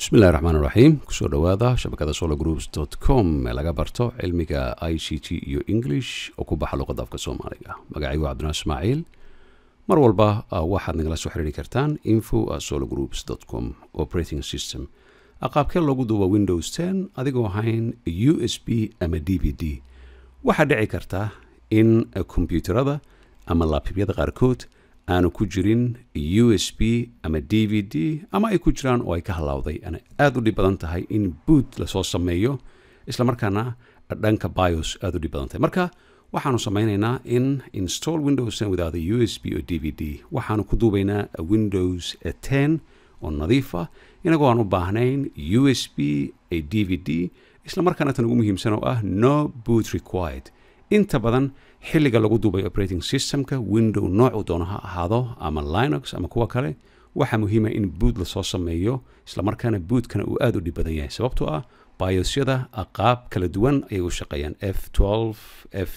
bismillahi raxmaan raxiim kusoo dhowaada shabakada solo groups com ee laga barto cilmiga i c t iyo english oo ku baxa luqadda afka soomaaliga magacaygu cabdinaa ismaaciil mar walba waxaad nagala soo xiriiri kartaan info solo groups com operating system qaabkee loogu duuba windows ten adigoo ahayn u s b ama d v d waxaa dhici karta in kombyuutarada ama labtobyada qaarkood aanu ku jirin u s b ama d v d ama ay ku jiraan oo ay ka halawday ana aada u dhib badan tahay in boot lasoo sameeyo isla markaana dhanka bios aada u dhib badan tahay marka waxaanu samaynaynaa in install windows ten without a u s b o d v d waxaanu ku duubaynaa windows ten oo nadiifa inagoo aan u baahnayn u s b a d v d isla markaana tan ugu muhiimsan oo ah no boot required inta badan xilliga lagu duubay operating systemka window noocu doono ha ahaado ama linux ama kuwa kale waxaa muhiima in boot lasoo sameeyo isla markaana bootkana uu aada u dhib badan yahay sababtoo ah biosyada qaab kala duwan ayay u shaqeeyaan f f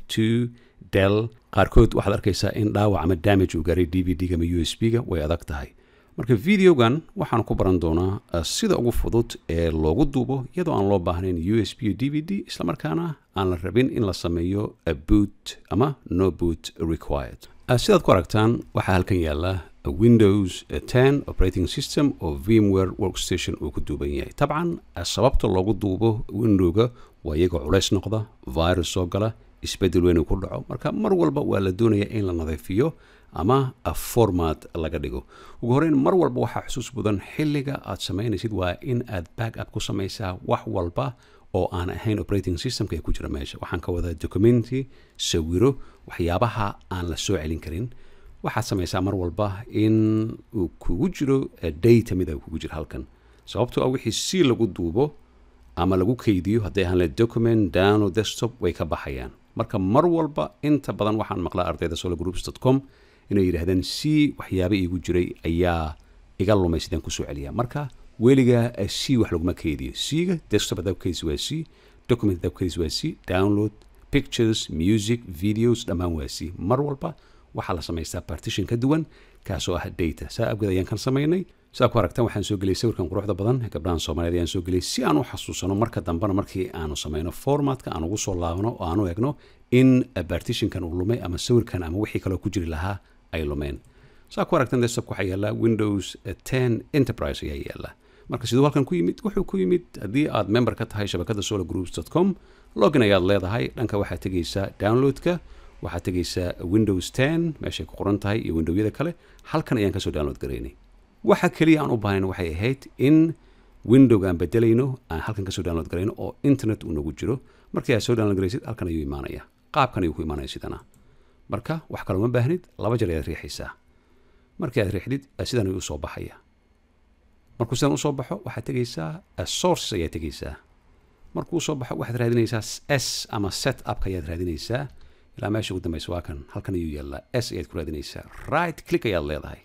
del qaarkood waxaad arkaysaa in dhaawac ama damage uu gaaray d v d-ga ama u s b-ga way adag tahay marka videogan waxaanu ku baran doonaa sida ugu fudud ee loogu duubo iyadoo aan loo baahnayn u s b o d v d isla markaana aan la rabin in la sameeyo boot ama no boot required sidaad ku aragtaan waxaa halkan yaala windows ten operating system oo vmware workstation uu ku duuban yahay tabcan sababta loogu duubo windowga waa iyagoo culays noqda virus soo gala isbedel weyn uu ku dhaco marka mar walba waa la doonaya in la nadiifiyo ama format laga dhigo ugu horeyn mar walba waxaa xusuus mudan xilliga aad samaynaysid waa in aad back up ku samaysaa wax walba oo aan ahayn operating systemka ee ku jira meesha waxaan ka wadaa documenti sawiro waxyaabaha aan la soo celin karin waxaad samaysaa mar walba in uu kugu jiro data mida kugu jiro halkan sababtoo ah wixii si lagu duubo ama lagu kaydiyo hadday ahaan le document download desktop way ka baxayaan marka mar walba inta badan waxaan maqlaa ardayda solo groups com inay yidhaahdeen c waxyaaba iigu jiray ayaa iga lumay sidaan kusoo celiya marka weligaa c wax laguma keydiyo c-ga desktop haddaa kukeysi waa c document haddaa kukeysi waa c download pictures music videos dhammaan waa c mar walba waxaa la samaystaa partition ka duwan kaasoo ah data saa abgeed ayaan kan samaynay sidaa ku aragtaan waxaan soo geliyay sawirkan quruxda badan ee gabdhahan soomaaliyeed ayaan soo geliyay si aan u xasuusano marka dambena markii aanu samayno formatka aan ugu soo laabano oo aanu egno in partitionkan uu lumay ama sawirkan ama wixii kaloo ku jiri lahaa ay lumeen saa ku aragtan desktop waxaa yaallaa windows ten enterprise ayaa yaalla marka siduu halkan ku yimid wuxuu ku yimid haddii aad member ka tahay shabakada solo groups com login ayaad leedahay dhanka waxaad tegaysaa downloadka waxaad tegaysaa windows ten meeshay ku qoran tahay iyo windowyada kale halkan ayaan kasoo download garaynay waxa keliya aan u baahnayn waxay ahayd in windowga aan bedelayno aan halkan kasoo download garayno oo internet uu nagu jiro markii aad soo download garaysid halkan ayuu imaanaya qaabkan ayuu ku imaanaya sidana marka wax kaloo ma baahnid laba jeer ayaad riixaysaa markii aad riixdid sidan ayuu usoo baxaya markuu sidan usoo baxo waxaad tegaysaa sources ayaad tegaysaa markuu usoo baxo waxaad raadinaysaa s ama set upka ayaad raadinaysaa ilaa meesha ugu dambaysa waa kan halkan ayuu yaallaa s ayaad ku raadinaysaa right click ayaad leedahay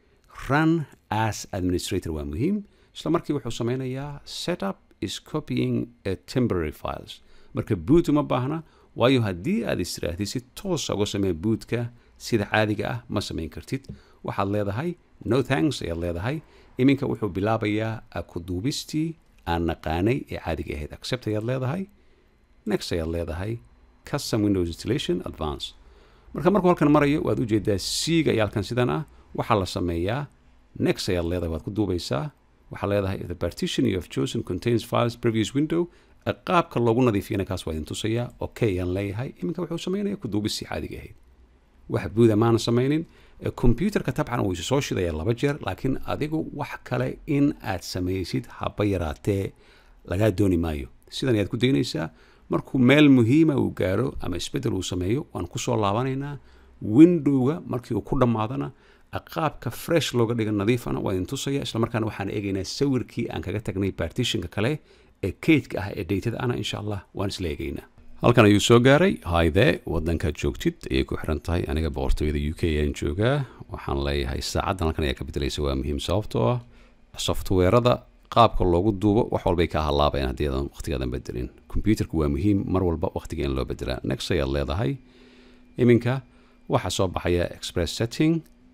run as administrator waa muhiim isla markii wuxuu sameynayaa setup is copying temporary files marka boot uma baahna waayo haddii aad istiraatid si toosa uga samee bootka sida caadiga ah ma samayn kartid waxaad leedahay no thanks ayaad leedahay iminka wuxuu bilaabayaa ku duubistii aan naqaanay ee caadiga ahayd accept ayaad leedahay next ayaad leedahay custom windows installation advance marka markuu halkan marayo waad ujeedaa c-ga iyo halkan sidan ah waxaa la sameeyaa next ayaad leedahay waad ku duubaysaa waxaa leedahay the partition you have chosen contains files previous window qaabka loogu nadiifiyana kaas waa idin tusayaa okay ayaan leeyahay iminka wuxuu sameynaya ku duubistii caadiga ahayd wax buuda maana samaynin combyuterka tabcan wuu isu soo shidaya laba jeer laakiin adigu wax kale in aad samaysid haba yaraatee lagaa dooni maayo sidan ayaad ku daynaysaa markuu meel muhiima uu gaaro ama isbeddel uu sameeyo waan kusoo laabanaynaa windowga markii uu ku dhammaadana qaabka fresh looga dhiga nadiifana waa idin tusaya islamarkaana waxaan eegaynaa sawirkii aan kaga tagnay partitionka kale ee kaydka ah ee daytada ana insha allah waan isla eegaynaa halkan ayuu soo gaaray hayde wadankaad joogtid ayay ku xiran tahay aniga boqortooyada u k ayaan joogaa waxaan leeyahay saacaddan halkan ayaa ka bedelaysa waa muhiim sababtoo ah softweerada qaabka loogu duubo wax walbay ka halaabayaan haddii aadan waqtigaadan bedelin combyuterku waa muhiim mar walba waqtiga in loo bedelaa next ayaad leedahay iminka waxaa soo baxaya express setting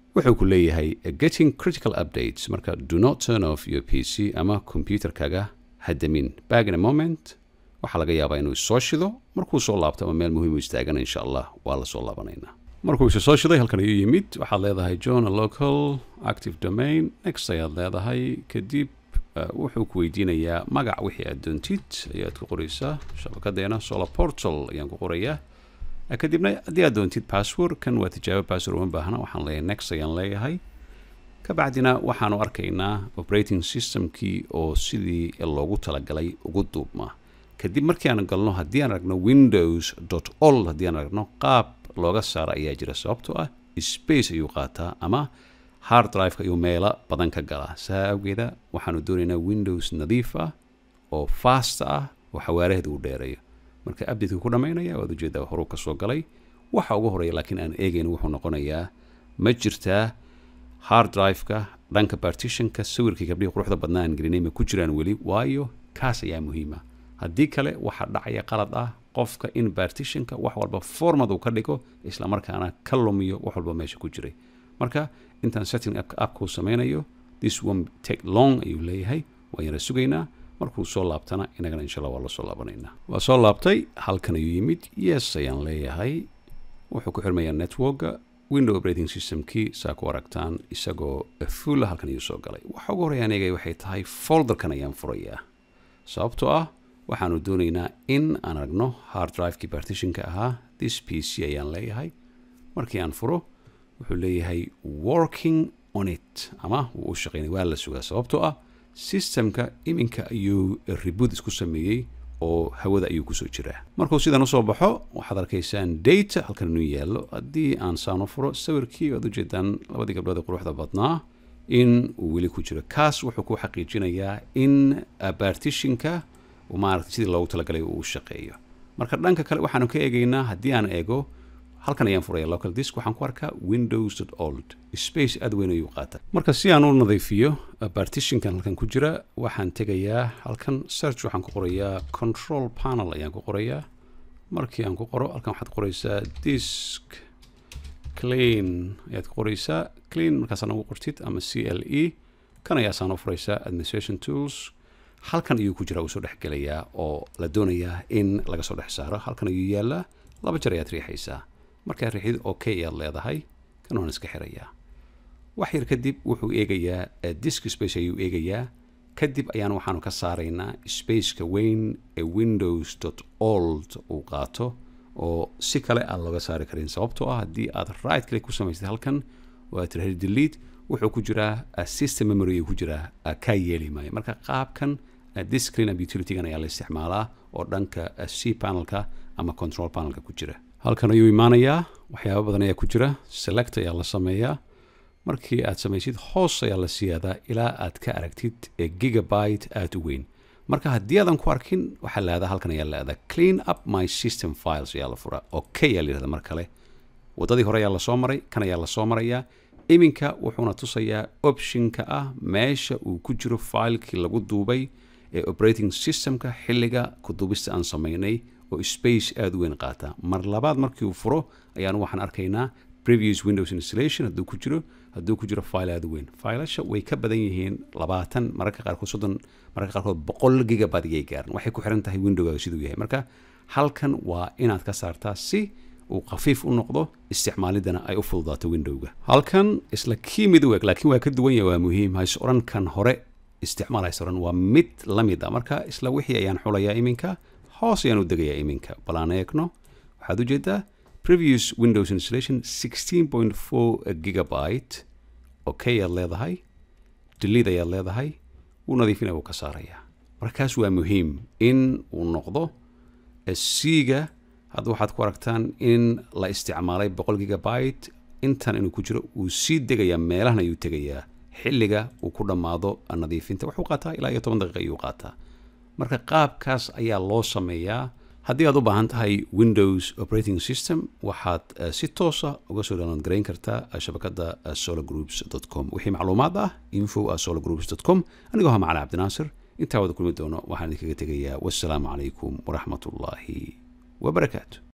wuxuu ku leeyahay getting critical updates marka do not turn off your p c ama computerkaga hadamin back in a moment waxaa laga yaabaa inuu soo shido markuu soo laabto ama meel muhiim u istaagana insha allah waa la soo laabanaynaa markuu isa soo shiday halkan ayuu yimid waxaad leedahay john a local active domain next ayaad leedahay kadib wuxuu ku weydiinayaa magac wixii aad doontid ayaad ku qoraysaa shabakadeena solar portal ayaan ku qorayaa kadibna haddii aad doontid password kan waa tijaabo password uma baahna waxaan leeyahay next ayaan leeyahay kabacdina waxaanu arkaynaa operating systemkii oo sidii loogu talagalay ugu duubma kadib markii aan galno haddii aan aragno windows dot all haddii aan aragno qaab looga saaro ayaa jira sababtoo ah space ayuu qaataa ama hard driveka ayuu meelo badan ka galaa saa awgeeda waxaanu doonaynaa windows nadiif ah oo fast ah oo xawaaraheeda uu dheereeyo marka updateka ku dhammaynaya waad ujeedaa horuu ka soo galay waxa ugu horeeya laakiin aan eegayn wuxuu noqonayaa ma jirtaa hard driveka dhanka partitionka sawirkii gabdhihii quruxda badnaa aan gelinay ma ku jiraan weli waayo kaas ayaa muhiima haddii kale waxaa dhacaya qalad ah qofka in partitionka wax walba formad uu ka dhigo islamarkaana ka lumiyo wax walba meesha ku jiray marka intaan setting appkuu sameynayo this one take long ayuu leeyahay waan yara sugaynaa markuu soo laabtana inagana insha allah waa la soo laabanaynaa waa soo laabtay halkan ayuu yimid yes ayaan leeyahay wuxuu ku xirmayaa networka window operating systemkii saa ku aragtaan isagoo fulla halkan ayuu soo galay waxa ugu horreya anigay waxay tahay folderkan ayaan furayaa sababtoo ah waxaanu doonaynaa in aan aragno hard drivekii partitionka ahaa this p c ayaan leeyahay markii aan furo wuxuu leeyahay working on it ama wuu u shaqeynay waa la sugaa sababtoo ah systemka iminka ayuu reboot isku sameeyey oo hawada ayuu kusoo jiraa markuu sidan usoo baxo waxaad arkaysaan data halkan inuu yaallo haddii aan saan u furo sawirkii waad ujeedaan labadii gabdhood ee quruxda badnaa in uu weli ku jiro kaas wuxuu ku xaqiijinayaa in partitionka maaragtay sidii loogu talagalay uu shaqeeyo marka dhanka kale waxaanu ka eegaynaa haddii aan eego halkan ayaan furaya local disk waxaan ku arkaa windows old space aad weyn ayuu qaata marka si aan u nadiifiyo partitionkan halkan ku jira waxaan tegayaa halkan search waxaan ku qorayaa control panel ayaan ku qorayaa markii aan ku qoro halkan waxaad qoraysaa disk clean ayaad ku qoraysaa clean markaasaan ugu qortid ama c l e kan ayaasaan u furaysaa administration tools halkan ayuu ku jira uu soo dhex gelayaa oo la doonayaa in laga soo dhex saaro halkan ayuu yaallaa laba jeer ayaad riixaysaa markaad riixid okay ayaad leedahay kan waan iska xirayaa wax yar kadib wuxuu eegayaa disk space ayuu eegayaa kadib ayaan waxaanu ka saaraynaa spaceka weyn ee windows dot old uu qaato oo si kale aan looga saari karin sababtoo ah haddii aad right click ku samaysad halkan oo aad tirahid delete wuxuu ku jiraa system memory ayuu ku jiraa kaa yeeli maayo marka qaabkan disk cleanup utilitygan ayaa la isticmaalaa oo dhanka c panelka ama control panelka ku jira halkan ayuu imaanayaa waxyaaba badan ayaa ku jira select ayaa la sameeyaa markii aad samaysid hoos ayaa la siyaadaa ilaa aad ka aragtid gigabyte aad u weyn marka haddii aadan ku arkin waxaa laahdaa halkan ayaa laahdaa clean up my system files ayaa la furaa okay ayaa la yihahda mar kale waddadii hore ayaa lasoo maray kan ayaa lasoo marayaa iminka wuxuuna tusayaa optionka ah meesha uu ku jiro filekii lagu duubay ee operating systemka xilliga kuduubista aan samaynay oo space aada u weyn qaata mar labaad markii uu furo ayaanu waxaan arkaynaa previous windows installation hadduu ku jiro hadduu ku jiro file aada u weyn failasha way ka badan yihiin labaatan mararka qaarkood soddon mararka qaarkood boqol gigabyte ayay gaaran waxay ku xiran tahay windowgaaga siduu yahay marka halkan waa inaad ka saartaa si uu khafiif u noqdo isticmaalidana ay u fududaato windowga halkan isla kii mid u eg laakiin waa ka duwan yahay waa muhiim hays odhan kan hore isticmaal hays odhan waa mid la mid ah marka isla wixii ayaan xulayaa iminka hoos ayaan u degayaa iminka bal aan eegno waxaad ujeedaa previous windows installation 16.4 gigabyte okay ayaad leedahay delete ayaad leedahay wuu nadiifinaya wuu ka saarayaa markaas waa muhiim in uu noqdo c-ga hadda waxaad ku aragtaan in la isticmaalay boqol gigabyte intan inuu ku jiro wuu sii degayaa meelahan ayuu tegayaa xilliga uu ku dhammaado nadiifinta wuxuu qaataa ilaa iyo toban daqiiqa ayuu qaataa marka qaabkaas ayaa loo sameeyaa haddii aad u baahan tahay windows operating system waxaad si toosa uga soo download garayn kartaa shabakadda sologroups com wixii macluumaad ah info sologroups com anigoo ha macali cabdinaasir intaa wada kulmi doono waxaan idinkaga tegayaa wassalaamu calaykum waraxmat ullaahi وبركاته